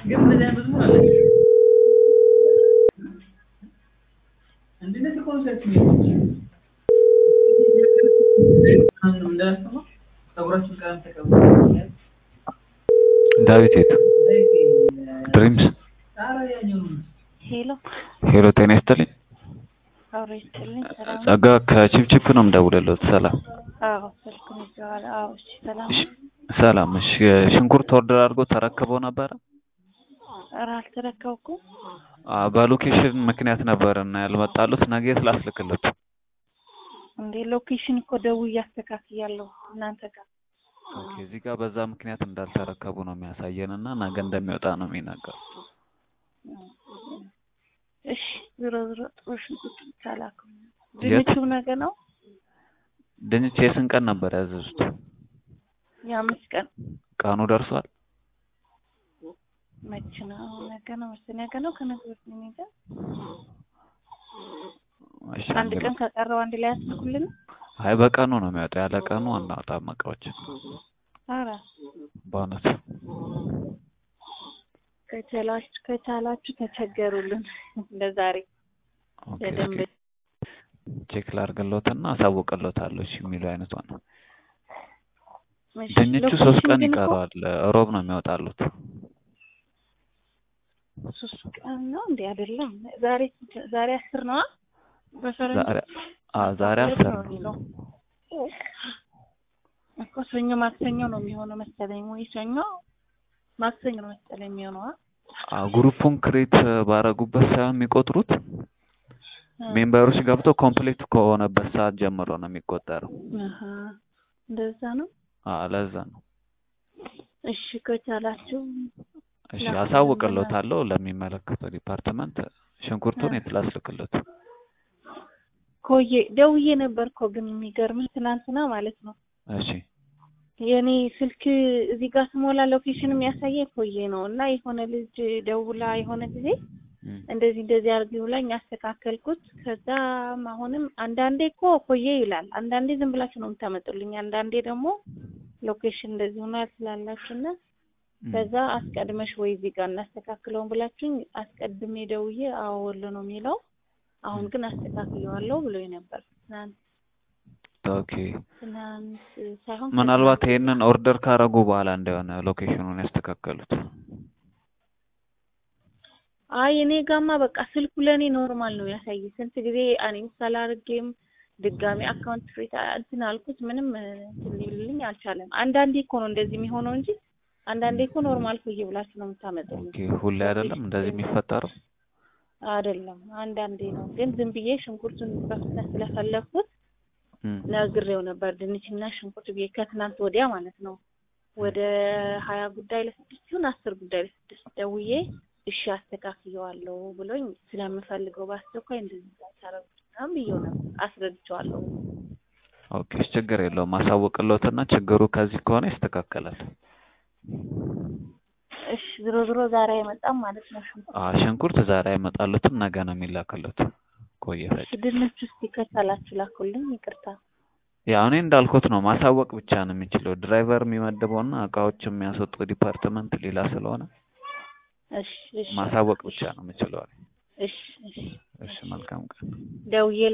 ግን እንደዚህ አይነት መዝሙር አለ እንደዚህ ኮንሰርት እንዳያስተማ ፀጉራችን ቀለም ተቀባ ዳዊት የት ድሪምስ ሄሎ ሄሎ ጤና ይስጥልኝ አውሬ ይስጥልኝ። ሰላም ጸጋ ከቺፕቺፕ ነው የምደውልልዎት ሰላም አዎ፣ ስልኩን ይዘዋል። አዎ፣ እሺ፣ ሰላም እሺ ሰላም እሺ ሽንኩርት ኦርደር አድርጎ ተረክበው ነበረ ኧረ አልተረከብኩም። አ በሎኬሽን ምክንያት ነበር እና ያልመጣሉት ነገ የት ላስልክልዎት እንዴ ሎኬሽን እኮ ደውዬ አስተካክያለሁ እናንተ ጋር። ኦኬ እዚህ ጋር በዛ ምክንያት እንዳልተረከቡ ነው የሚያሳየን እና ነገ እንደሚወጣ ነው የሚናገሩት እሺ ዞሮ ዞሮ ጥሩ ሽንኩርት ብቻ ላኩ። የት? ድንቹ ነገ ነው ድንች የስንት ቀን ነበር ያዘዙት የአምስት ቀን ቀኑ ደርሷል መች ነው? ነገ ነው መሰለኝ። ነገ ነው ከነገ ወዲያ ነው የሚሄደው። እሺ አንድ ቀን ከቀረው አንድ ላይ ያስልኩልን። አይ በቀኑ ነው የሚወጣው ያለ ቀኑ አናወጣም እቃዎችን ኧረ በእውነት ከቻላችሁ ከቻላችሁ ተቸገሩልን ለዛሬ ኦኬ በደንብ እስኪ ቼክ ላድርግልዎትና አሳውቅልዎታለሁ እሺ የሚለው አይነቷ ነው እሺ፣ ድንቹ ሶስት ሎኬሽን ቀን ግን እኮ ይቀረዋል ሮብ ነው የሚወጣሉት ሶስት ቀን ነው እንዴ? አይደለም ዛሬ ዛሬ አስር ነው በፈረንጅ ዛሬ አ ዛሬ አስር አስር ነው የሚለው እኮ ሰኞ ማክሰኞ ነው የሚሆነው መሰለኝ ወይ ሰኞ ማክሰኞ ነው መሰለኝ የሚሆነው አ? አ ግሩፑን ክሬት ባረጉበት ሳይሆን የሚቆጥሩት ሜምበሮች ገብተው ኮምፕሌት ከሆነበት ሰዓት ጀምሮ ነው የሚቆጠረው አሀ እንደዛ ነው። አ ለዛ ነው እሺ ከቻላችሁ እሺ ላኩልን አሳውቅልዎታለሁ ለሚመለከተው ዲፓርትመንት ሽንኩርቱን የት ላስልክልዎት ኮዬ ደውዬ ነበር እኮ ግን የሚገርምህ ትናንትና ማለት ነው እሺ የኔ ስልክ እዚህ ጋር ስሞላ ሎኬሽን የሚያሳየኝ ኮዬ ነው እና የሆነ ልጅ ደውላ የሆነ ጊዜ እም፣ እንደዚህ እንደዚህ አድርጊ ብላኝ አስተካከልኩት። ከዛም አሁንም አንዳንዴ እኮ ኮዬ ይላል፣ አንዳንዴ ዝም ብላችሁ ነው የምታመጡልኝ፣ አንዳንዴ ደግሞ ሎኬሽን እንደዚህ ሆኗል ስላላችሁ እና እም። ከዛ አስቀድመሽ ወይ እዚህ ጋር እናስተካክለውን ብላችሁኝ አስቀድሜ ደውዬ አዎ ወሎ ነው የሚለው አሁን ግን አስተካክለዋለሁ ብሎኝ ነበር ትናንት ኦኬ ትናንት ሳይሆን ምናልባት ከትናንት ይሄንን ኦርደር ካረጉ በኋላ እንደሆነ ሎኬሽኑን ያስተካከሉት አይ እኔ ጋማ በቃ ስልኩ ለእኔ ኖርማል ነው ያሳይ። ስንት ጊዜ አንኢንስታል አድርጌም ድጋሚ አካውንት ፍሬት እንትን አልኩት ምንም እንትን ሊልልኝ አልቻለም። አንዳንዴ እኮ ነው እንደዚህ የሚሆነው እንጂ አንዳንዴ እኮ ኖርማል ኮዬ ብላችሁ ነው የምታመጡልኝ። ኦኬ ሁሌ አይደለም እንደዚህ የሚፈጠረው አይደለም አንዳንዴ ነው። ግን ዝም ብዬ ሽንኩርቱን በፍጥነት ስለፈለግኩት እም፣ ነግሬው ነበር ድንችና ሽንኩርት ብዬ ከትናንት ወዲያ ማለት ነው። ወደ ሀያ ጉዳይ ለስድስት ይሁን አስር ጉዳይ ለስድስት ደውዬ እሺ አስተካክየዋለሁ ብሎኝ ስለምፈልገው በአስቸኳይ እንደዚህ ታረጉት ምናምን ብዬው ነበር አስረድቼዋለሁ። ኦኬ ችግር የለውም አሳውቅልዎትና ችግሩ ከዚህ ከሆነ ይስተካከላል እሺ ዝሮ ዝሮ ዛሬ አይመጣም ማለት ነው ሽንኩርት። አ ሽንኩርት ዛሬ አይመጣልዎትም ነገ ነው የሚላክልዎት ቆየ ፈጅ እሺ ድንች እስኪ ከቻላችሁ ላኩልኝ። ይቅርታ ያው እኔ እንዳልኩት ነው ማሳወቅ ብቻ ነው የሚችለው ድራይቨር የሚመድበውና እቃዎች የሚያስወጡ ዲፓርትመንት ሌላ ስለሆነ እሺ እሺ ማሳወቅ ብቻ ነው የምችለው እሺ እሺ እሺ መልካም ቀን ደውዬ